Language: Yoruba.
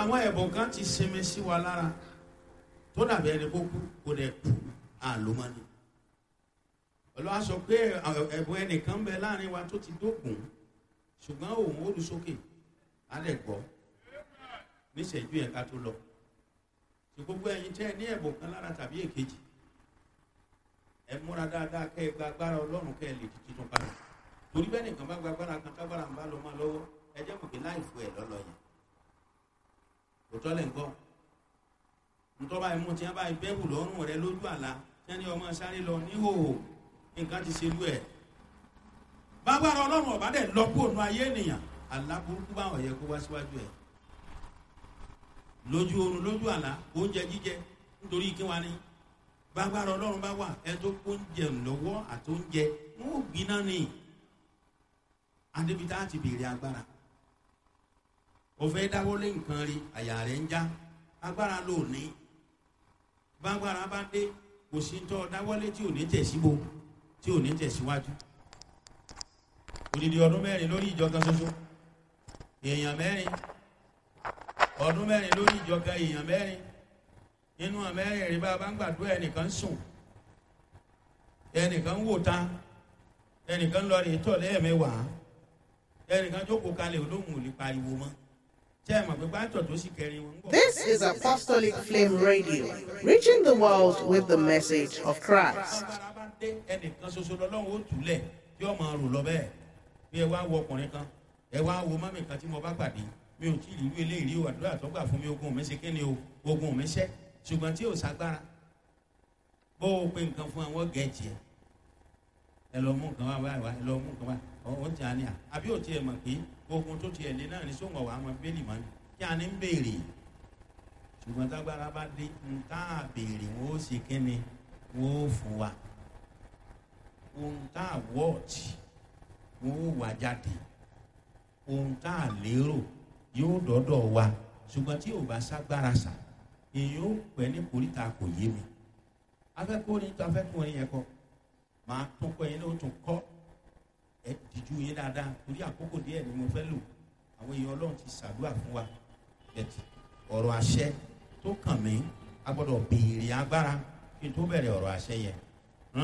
àwọn ẹ̀bùn kan ti sinmi sí wa lára tó dàbí ẹni kó kú kó dẹ̀ kú àlómọ́ni olùwà sọ pé ẹ̀bùn ẹnìkan bẹ láàrin wa tó ti dókun ṣùgbọ́n òun ó lu sókè á lẹ̀ gbọ́ níṣẹ́jú yẹn ká tó lọ tí gbogbo ẹ̀yin tẹ́ ẹ ní ẹ̀bùn kan lára tàbí èkejì ẹ múra dáadáa kẹ́ ẹ gba agbára ọlọ́run kẹ́ ẹ lè di titun padà torí bẹ́ẹ̀ nìkan bá gba agbára kan tágbára ń bá lọ máa lọ́wọ́ ẹ jẹ́ mọ̀ pé láì fún ẹ lọ́lọ́ yẹn òtọ́ lẹ̀ ń gbọ́ ntọ́ba ẹ̀mú tí wọ́n bá bẹ́ẹ̀bù lọ́rùn rẹ lójú àlá tí wọ́n ní ọmọ sáré lọ níhòòhò nǹkan ti ṣe lú ẹ̀ bágbára ọlọ́run ọ̀bá dẹ̀ lọ kó ònú ayé ènìyàn àlá burúkú báwọn yẹ kó wá síwájú ẹ̀ lójú oorun lójú àlá oúnjẹ jíjẹ nítorí kí wọ́n ní bágbára ọlọ́run bá wà ẹ tó kó oúnjẹ lọ́wọ́ àti oúnjẹ wọn ò gbiná ni adébítà ti béèrè agbára òfin dáwọ́lé nǹkan rí àyà rẹ̀ ń já agbára ló ní bágbára bá dé kò sí tọ́ dáwọ́lé tí ò ní tẹ̀síbo tí ò ní tẹ̀síwájú odidi ọdún mẹ́rin lórí ìjọ kan ṣoṣo èèyàn mẹ́rin ọdún mẹ́rin lórí ìjọ kan èèyàn mẹ́rin nínú àmẹ́rin rí bá a bá ń gbàdúrà ẹnìkan sùn ẹnìkan wò ta ẹnìkan lọ rí tọ̀ lẹ́ẹ̀mẹ́wàá ẹnìkan jókòó kalẹ̀ olóhùn ò lè pariwo mọ́. This is Apostolic Flame Radio, reaching the world with the message of Christ. ẹnìkan ṣoṣo lọ́lọ́run ó túlẹ̀ tí ó máa rò lọ bẹ́ẹ̀ bí ẹ wá wo ọkùnrin kan ẹ wá wo mọ́mì kan tí mo bá pàdé mi ò tí ì rí eléyìí o àdúrà tó gbà fún mi ogun mi ṣe kí ni o ogun mi ṣẹ́ ṣùgbọ́n tí ò ságbára bó o pe nǹkan fún àwọn gẹ̀ẹ́jì ẹ ẹ lọ mú nǹkan wá wá wá ẹ lọ mú nǹkan wá ọ̀hún tí a ní à àbí ò tiẹ̀ mọ̀ pé ogun tó tiẹ̀ lé náà ní sóńgọ̀ wà á mọ bẹ́ẹ̀lì mọ́ ni kí a ní ń béèrè ṣùgbọ́n tágbára bá dé ń tá a béèrè wọ́n ó ṣe kí ni wọ́n ó fún wa ohun tá a wọ́ọ̀tì wọ́n ó wà jáde ohun tá a lérò yóò dọ́dọ̀ wa ṣùgbọ́n tí ò bá ságbára sà èyí ó pẹ́ ní koríta kò yé mi afẹ́kùnrin tó afẹ́kùnrin yẹn kọ́ máa tún kọ́ yẹn ní o tún kọ́ ẹ dìjú yín dáadáa torí àkókò díẹ̀ ni mo fẹ́ lò àwọn èèyàn ọlọ́run ti ṣàdúrà fún wa ẹ̀tì ọ̀rọ̀ àṣẹ tó kàn mí a gbọ́dọ̀ béèrè agbára kí n tó bẹ̀rẹ̀ ọ̀rọ̀ àṣẹ yẹn